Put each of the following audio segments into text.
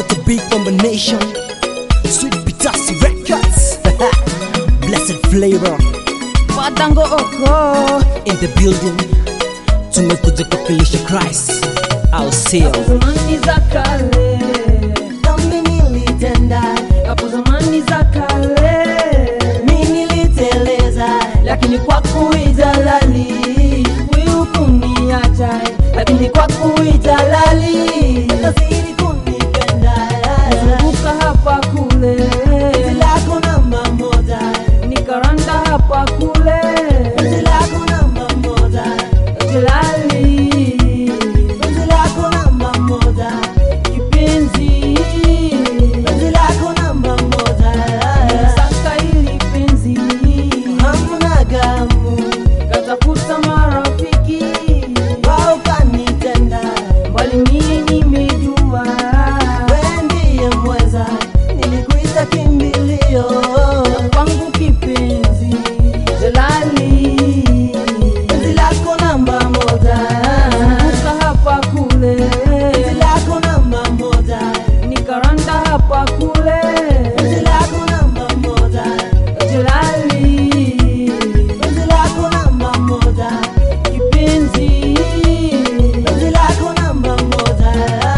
What a big combination. Sweet Pitasi Records. Blessed flavor Watango oko in the building. Tumekuja kuwakilisha Christ. Au sio? zamani za kale, dhambi nilitenda, hapo zamani za kale, mi niliteleza, lakini kwa kuidalali wewe kuniacha, lakini kwa kuidalali kazidi kunipenda, zunguka hapa kule, penzi lako namba moja, nikaranda hapa kule, penzi lako namba moja, jelali penzi lako namba moja, kipenzi penzi lako namba moja, saka ili penzi hamna gamu, katafuta marafiki wao kanitenda, bali mie nimejua wewe ndiye mweza, nilikuita kimbilio kwangu kipenzi jelali penzi lako namba moja, zunguka hapa kule penzi lako namba moja, nikaranda hapa kule penzi lako namba moja, jelali penzi lako namba moja, kipenzi penzi lako namba moja.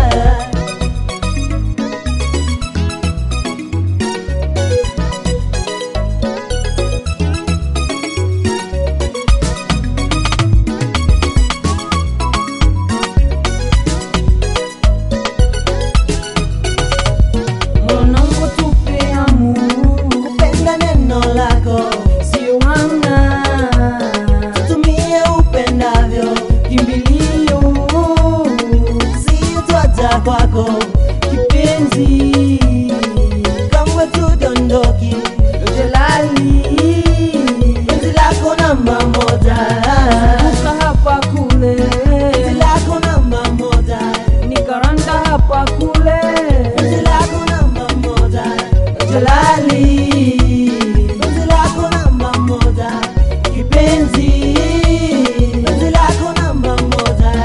mwanangu tupeamu Penda neno lako, sio wana tumie upendavyo, kimbilio sio twaja kwako, kipenzi kamwe tudondoki, jelali penzi lako namba moja, Zunguka hapa kule penzi lako namba moja, nikaranda hapa kule penzi lako namba moja, jelali penzi lako namba moja, kipenzi penzi lako namba moja,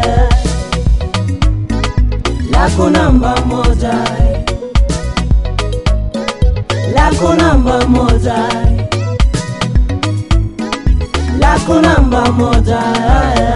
lako namba moja lako namba moja, lako namba moja